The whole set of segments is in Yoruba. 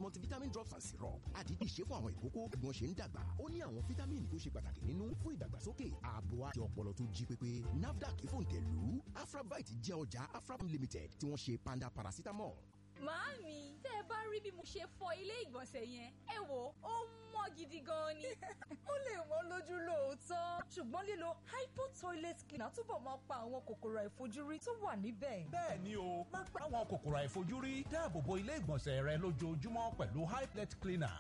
multivitamin drops and syrup àdídì ṣe fún àwọn ìkókó bí wọ́n ṣe ń dàgbà ó ní àwọn fítámìnì tó ṣe pàtàkì nínú fún ìdàgbàsókè ààbò àti ọpọlọ tó jí pépé nafdac fòǹtẹ̀lù afrabite jẹ́ ọjà afrabite limited tí wọ́n ṣe panda paracetamol. Màámi, tẹ́ ẹ bá rí bí mo ṣe fọ ilé ìgbọ̀nsẹ̀ yẹn, ẹ wò ó mọ́ gidi gan ni. ó lè wọ́n lójú lóòótọ́ ṣùgbọ́n lílo hypo toilet cleaner túbọ̀ máa pa àwọn kòkòrò àìfojúrí tó wà níbẹ̀. bẹ́ẹ̀ ni o má gbà àwọn kòkòrò àìfojúrí dáàbò bo ilé ìgbọ̀nsẹ̀ rẹ lójoojúmọ́ pẹ̀lú hyplet cleaner.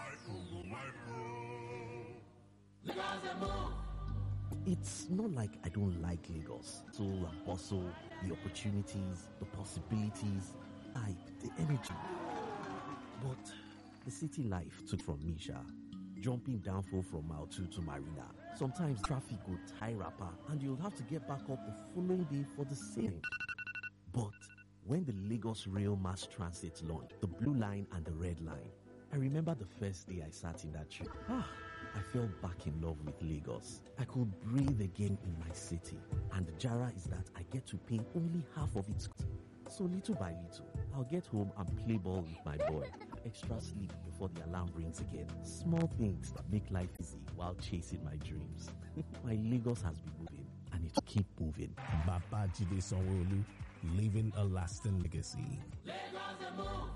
It's not like I don't like Lagos. So and bustle, the opportunities, the possibilities, like the energy. But the city life took from me, Sha. Jumping downfall from mile two to Marina. Sometimes traffic would tie rapper and you'll have to get back up the following day for the same. But when the Lagos Rail Mass Transit launched, the blue line and the red line, I remember the first day I sat in that train. Ah, I fell back in love with Lagos. I could breathe again in my city. And the Jara is that I get to pay only half of it. So little by little, I'll get home and play ball with my boy. Extra sleep before the alarm rings again. Small things that make life easy while chasing my dreams. my Lagos has been moving and it will keep moving. Babajide Sanwo-Olu, leaving a lasting legacy. Lagos and move.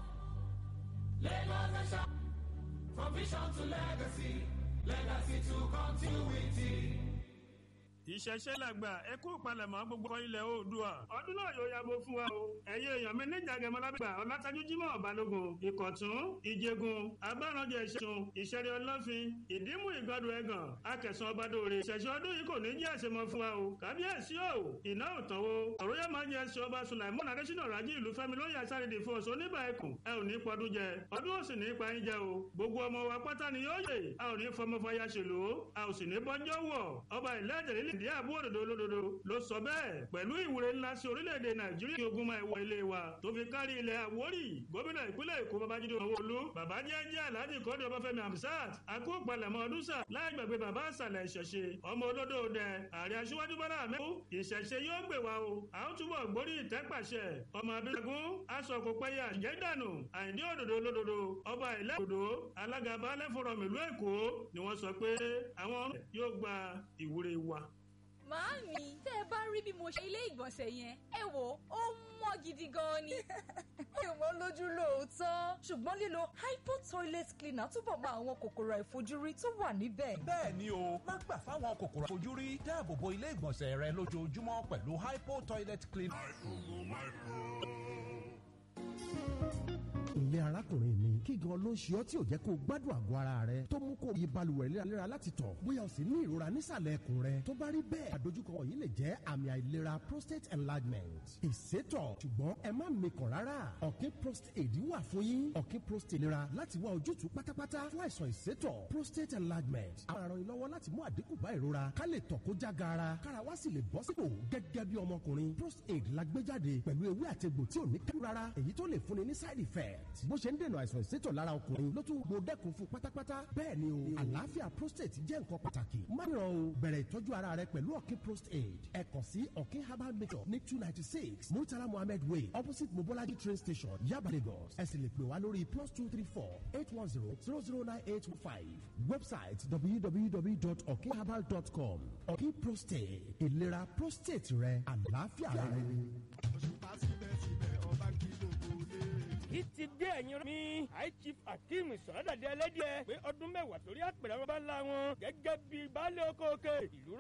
Lagos and shine. From vision to legacy. Legacy to continuity. ìṣẹ̀ṣẹ̀ làgbà ẹ kú palẹ̀mọ́ gbogbo ilẹ̀ oòdùà ọdún náà yóò yàgò fún wa o ẹ̀yin èèyàn mi níjà gẹmọlábìgbà ọlátàjú jimoh balógun ìkọ̀tún ìjẹgun abáranjẹ ìṣẹ̀tún ìṣẹ̀rẹ̀ ọlọ́fin ìdímú ìgbàdo ẹ̀gàn akẹsàn ọbadòrè ìṣẹ̀ṣẹ̀ ọdún yìí kò ní jẹ́ àṣemọ fún wa o kábíyèsí o iná òtàn o ọ̀rọ̀yà máa ń jẹ ẹsẹ̀ ọba sulaimon adésínà rájí ìlú fẹ́mi lóye àsárédè fún ọ̀sán oníbà ẹkùn ẹ ò ní pọdún jẹ ọdún ò sì ní pa yín jẹ o gbogbo ọmọ wa pátá ni yóò yè a ò ní fọmọ fàyà ṣèlú a ò sì ní bọ́njọ́ wọ̀ ọba ìlẹ́ àjẹ̀lélẹ̀ ìdí àbú òdòdó olódodo ló sọ bẹ́ẹ̀ pẹ̀lú ìwúre ńlá sí orílẹ̀-èdè nàìjíríà kí ogun máa wọ ilé wa tó fi kárí ilẹ̀ àwórì gómìnà ìpínlẹ̀ èkó babájídé sanwó-olú bàbá jẹ́jẹ́ alhaji kọ́dé ọbáfẹ́mi hamsat akópalẹ̀mọ́ ọdún sà láì gbàgbé bàbá àṣàlẹ̀ ìṣẹ̀ṣe ọmọ olódò dẹ ààrẹ aṣíwájú bọ́lá àmẹ́kú ìṣẹ̀ṣe yóò gbè wá o a ó túbọ̀ gbórí ìtẹ́pàṣẹ ọmọ abilagun aṣọ kò pẹ́yà jẹ́ dànù àìdí òdòdó olódodo ọba ilẹ̀ òdòdó alága baálẹ̀ fọ̀rọ̀ mìlú èkó ni wọ́n sọ pé àwọn yóò gba ìwúre wa. Màámi, tẹ́ ẹ bá rí bí mo ṣe ilé ìgbọ̀nsẹ̀ yẹn, ẹ wò ó mọ́ gidi gan ni. ó lè wọ́n lójú lóòótọ́ ṣùgbọ́n lílo hypo toilet cleaner túbọ̀ máa àwọn kòkòrò àìfojúrí tó wà níbẹ̀. bẹ́ẹ̀ ni o má gbà fáwọn kòkòrò àìfojúrí dáàbò bo ilé ìgbọ̀nsẹ̀ rẹ lójoojúmọ́ pẹ̀lú hypo toilet cleaner. ilé arákùnrin mi kí gan ló ń ṣe ọ́ tí ò jẹ́ kó o gbádùn àgọ́ ara rẹ tó mú kó o yí balùwẹ̀ léraléra láti tọ̀ bóyá o sì ní ìrora nísàlẹ̀ ẹ̀kùn rẹ tó bá rí bẹ́ẹ̀ àdójúkọ wọ̀nyí lè jẹ́ àmì àìlera prostate enlargement ìsétọ̀ ṣùgbọ́n ẹ má mikàn rárá ọ̀kín prostate wà fún yín ọ̀kín prostate nira láti wá ojútùú pátápátá fún àìsàn ìsétọ̀ prostate enlargement àwọn aràn ìlọ́wọ́ láti mú àdínkù bá ìrora ká lè tọ̀ kó já gaara kára wá sì lè bọ́ sípò gẹ́gẹ́ bí ọmọkùnrin prostate la gbé jáde pẹ̀lú ewé àtegbò tí ò ní kẹ́rù rárá èyí tó lè fúnni ní side effect bó ṣe ń dènà àìsàn ìsétọ̀ lára ọkùnrin ló tún gbó dẹ́kun fún pátápátá bẹ́ẹ̀ ni o àlàáfíà prostate jẹ́ nǹkan pàtàkì má ràn o bẹ̀rẹ̀ ìtọ́jú ara rẹ pẹ̀lú ọ̀kín prostate ẹ kàn sí ọ̀kín herbal mixture ní two ninety six murtala mohammed way opposite mobolaji train station yaba lagos ẹ sì lè pè wá lórí plus two three four eight one zero zero zero nine eight five website www.okinherbal.com ọ̀kín prostate ìlera prostate rẹ àlàáfíà rẹ. kì í ti dé ẹ̀yin mi high chief akeem sọ̀rọ̀dàdé ẹlẹ́dìẹ̀ pé ọdún mẹ́wàá torí àpèrè àwọn bá ńlá wọn gẹ́gẹ́ bí baálé oko òkè ìlú